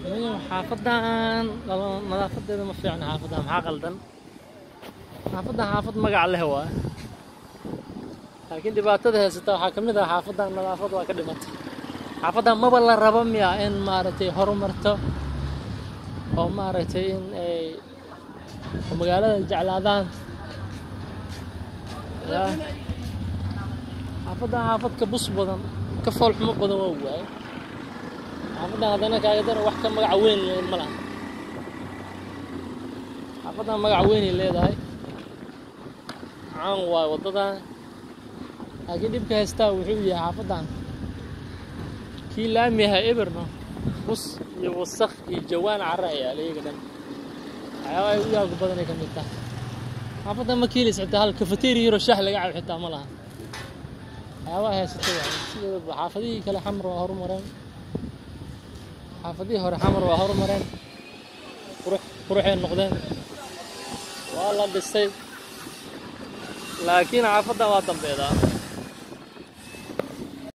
Niyow, xaafadan lala- nadaafadeeda ma fiicna xaafadan maxaa qaldan xaafadan xaafad magac leh waa laakiin dhibaatada haysata waxaa ka mid ah xaafadan nadaafad waa ka dhimatay xaafadan maba la rabo miya in maaragtay horumarto oo maaragtay in ay oo magaalada jeclaadaan ya xaafadan xaafad ka bus badan ka foolxumo badan waa waaye xaafadan haddana kaagadana wax ka magac weyn leh ma laha xaafadan magac weynay leedahay caan waaye waddadan laakiin dhibka haystaa wuxuu yahay xaafadan kii laami yahay eberno bus iyo wasakh iyo jawaan cara ayaa iyaga dhan waxyaaba ay u yaagu badanay ka mid tahay xaafadan ma kiilis xitaa hal kafeteeri yaro shaah laga cabo xitaa ma laha waxyaabaha haysato waaye sideedaba xaafadihii kale xamar waa horumareen xaafadihii hore xamar waa horumareen qurux quruxay noqdeen waa la dhisay laakiin xaafadan waa dambeedaa